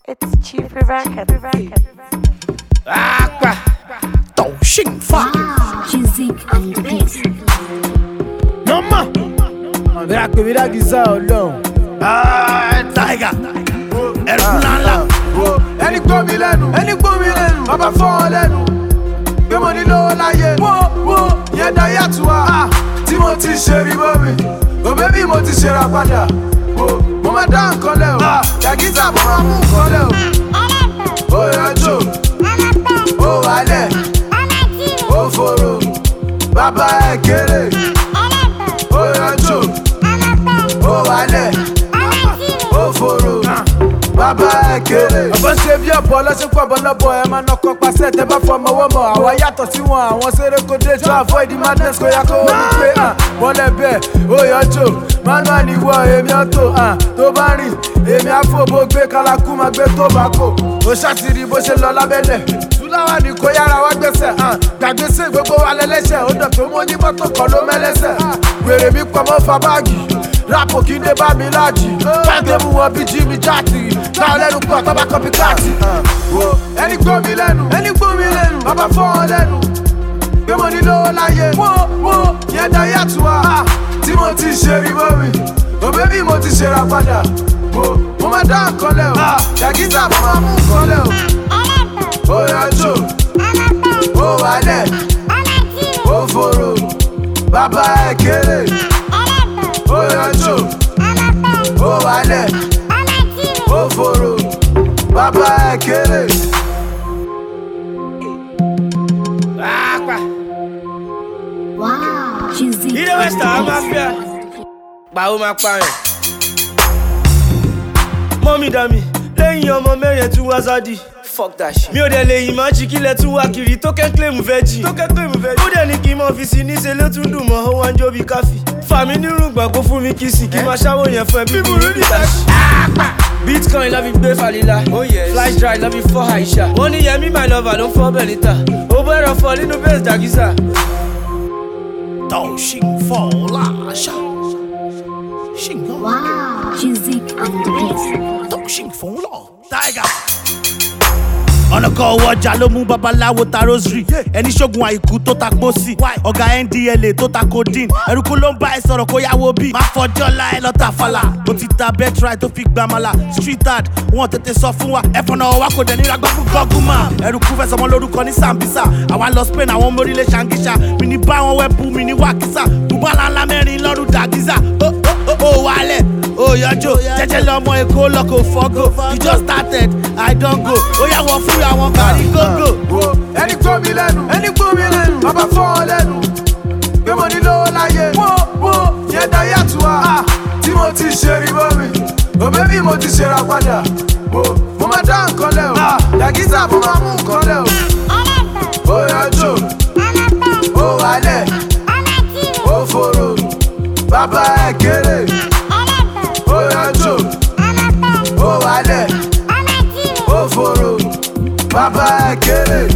It's cheaper record. Aqua. 抖性发 Music and the beat. nọ́mà. Bẹ́ẹ̀ pè mí lágìsá ọlọ́run. Tiger ẹ̀rù ńláńlá. Ẹni gbọ́ mi lẹ́nu. Ẹni gbọ́ mi lẹ́nu. Bàbá fọ́ ọ lẹ́nu. Gbé mo ní lówó láyé. Wo wo yẹn dá yàtọ̀ wá. Tí mo ti ṣe rí bọ́ mi. Òbẹ́ bí mo ti ṣe ra padà. Wo mo máa dá nǹkan lẹ̀ o. Yàgísà mo máa mú nǹkan lẹ̀ o. Ó yọjú. Ó wálẹ̀. Ó fòrò. Bàbá ẹ̀ kéré. Ó yọjú. Ó wálẹ̀. Ó fòrò. Bàbá ẹ̀ kéré. Ọ̀bọ̀n ṣe bí ọ̀bọ̀ lọ́sẹ̀kọ̀ ọ̀bọ̀n lọ́bọ̀ ẹ̀ máa nọkọ̀ pàṣẹ tẹ bá fọmọ ọwọ́ mọ̀. Àwa yàtọ̀ sí wọn, àwọn ṣeré kò dé to avoid the madness kò yá kó wọ́n ní pé hàn. Bọ́lẹ̀ bẹ́ẹ̀, ó yọjú. Manual ni wọ èmi ọ̀tọ̀ hàn. Tó bá rìn, èmi àfọ̀bọ̀ gbé kálákú máa gbé tó bá kò. Ó ṣàtìrí bó ṣe lọ lábẹ́lẹ̀. Túláwà ni kò yára wá gbèsè hàn. Gbàgbèsè gbogbo wa lẹ́lẹ́sẹ̀, ó dọ̀ tó mú ní mọ́tò kan ló mẹ́lẹ́sẹ̀. Wèrè mi pọ̀ mọ́ fa báàgì rapo kí ndé bá mi láàjì báńkì mú wọn bí jí mi jáàtì náà lẹ́nu pọ̀ tọ́ bá kọ́pì káàtì. ẹni gbọ́ mi lẹ́nu ẹni gbọ́ mi lẹ́nu bàbá fọ́ ọ lẹ́nu gbé mo ní lówó láyé wo wo yẹn dá yàtọ̀ wá tí mo ti ṣe rí bọ́ mi òbẹ́ bí mo ti ṣe ra padà wo mo máa dá nǹkan lẹ̀ o yàgísà mo máa mú nǹkan lẹ̀ o ó yọjú ó wálẹ̀ ó fòrò bàbá ẹ̀ kéré ó yọjú ó wálẹ̀ ó fòrò bàbá ẹ̀ kéré. Aqua. Wow. Music Ilé and West Ham máa the fẹ́. beat. Pàwọ́ máa pààyàn. Mọ́mí dàmí, lẹ́yìn ọmọ mẹ́rin tún wá sádì. Fuck that shit. Mi ò dẹ̀ lè yìn máa jí kílẹ̀ tún wá kiri tó kẹ́ claim veggie. Tó kẹ́ claim veggie. Ó dẹ̀ ní kí n mọ̀ fi sí níṣẹ́ ló tún dùn mọ́ ó wá ń jó bí káfí. Fàmí nírùngbà kó fún mi kí sì kí máa ṣáwó yẹn fún ẹ bí burú ní tàṣí. Bitcoin lọ́ fi gbé Falila. Oh yes. Flash drive lọ́ fi fọ́ Aisha. Wọ́n ní Yẹmí my lover ló ń fọ́ Benita. Ó bẹ̀rẹ̀ fọ nínú base Jagisa. 抖性风拉下，性 Wow. Music and the beat. 抖性风浪 Tiger。ọ̀nà kan owó ọjà ló mú babaláwo ta rosary ẹni ṣoògùn àìkú tó ta pósí ọ̀gá ndla tó ta codeine ẹrúkú ló ń bá ẹ sọ̀rọ̀ kó yáwó bí má fọjọ́ la ẹ lọ́ta fàlà ó ti ta betray tó fi gbàmàlà street art wọn tètè sọ fún wa ẹ̀fọn náà wá kò dẹ̀ níra gbọ́ fún gọ́gùmà ẹrúkú fẹ́ sọmọ lórúkọ ní sambisa àwa lọ spain àwọn ọmọ orílẹ̀ ṣàǹgíṣà mi ní bá wọn wẹ́bù mi ní wákísà bùbálà ńlá mẹ́rin lọ́rùn dàgísà ó ó ó ó wálẹ̀ ó yọjọ́ jẹ́jẹ́ lọ́mọ èkó lọ́kọ̀ fọ́gò you just started i don go ó yà wọ fún àwọn kárí gógó. wo ẹni gbọ́ mi lẹ́nu ẹni gbọ́ mi lẹ́nu bàbá fọ́ ọ lẹ́nu gbé mo ní lówó láyé wo wo yẹn dá yàtọ̀ wá tí mo ti ṣe rí bọ́ mi òbẹ́ bí mo ti ṣe ra padà wo mo máa dá nǹkan lẹ̀ o yàgísà mo máa mú nǹkan lẹ̀ o ó yọjú ó wálẹ̀ ó fòrò bàbá ẹ̀ kéré ó yọjú ó wálẹ̀ ó fòrò bàbá ẹ̀ kéré.